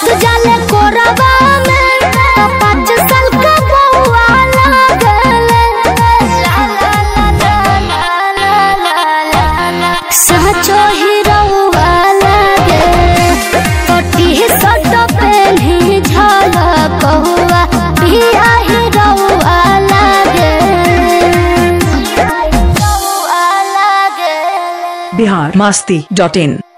जाले कोरबा में तो पाँच साल का बउआ लागले ला ला ला ला ला ला ला ला साचो हीरोवा लागे कटी सट पेन्ही झलक हुआ पिया हीरोवा लागे हीरोवा लागे बिहार मास्ती डॉट इन